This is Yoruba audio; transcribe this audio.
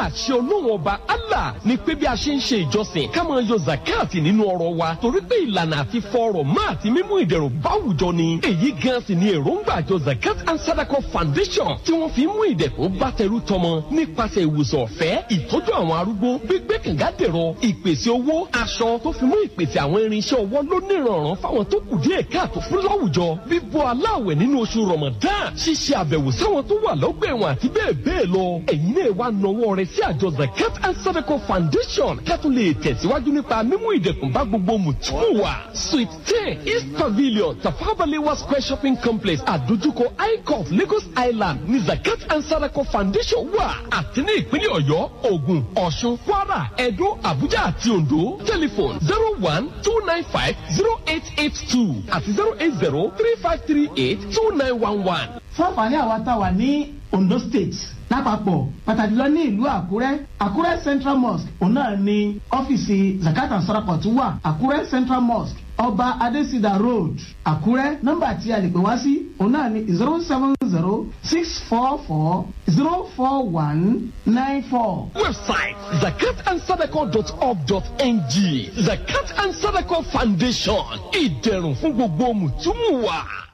àṣẹ olóhùn ọba allah ni pé bí a ṣe ń ṣe ìjọsìn ká máa yọ zakati nínú ọrọ̀ wa torí pé ìlànà àti fọrọ̀ má àti mímú ìdẹ̀rùn báwùjọ ni èyí gan sì ni èròǹgbà àjọ zakat and sadako foundation tí wọ́n fi mú ìdẹ̀kùn bá tẹrú tọmọ nípasẹ̀ ìwòsàn ọ̀fẹ́ ìtọ́jú àwọn arúgbó gbígbé kànga dẹ̀rọ ìpèsè owó aṣọ tó fi mú ìpèsè àwọn irinṣẹ́ ọwọ́ lónìrànràn fáwọn tó kù díẹ̀ káàtó fún láwùjọ bíbọ́ aláwẹ̀ nínú oṣù ramadan ṣíṣe àbẹ̀wò sáwọn tó wà lọ́gbà ẹ̀wọ̀n àti bẹ́ẹ̀ bẹ́ẹ̀ lọ ẹ̀yin náà wá nawọ́ rẹ̀ sí àjọ zakat and sadako foundation kẹ́tù lè tẹ̀síwájú nípa mímú ìdẹ̀kùn bá gbogbo mùtúmù wa suite ten east pavilion tafabalewa square shopping complex àdójúkọ icof lagos island ní zakat and sadako foundation wà àti ní ìpínlẹ̀ ọ̀yọ́ ògùn ọ̀ṣun kwara ẹ̀dó abuja àti ondo telephone zero one two nine five zero eight eight two àti zero eight zero three five three eight two nine one one. fún àǹfààní àwa tá a wà ní ondo state lápapọ̀ pàtàkì lọ ní ìlú àkúrẹ́ àkúrẹ́ central mosque òun náà ni ọ́fíìsì zakat and sadako tún wà àkúrẹ́ central mosque ọba adesida road àkúrẹ́ nọ́mbà tí a lè pè wá sí òun náà ni zero seven zero six four four zero four one nine four. website zakatandsadako.org.ng zakat and sadako foundation ìdẹ̀rùn fún gbogbo mùtúmù wa.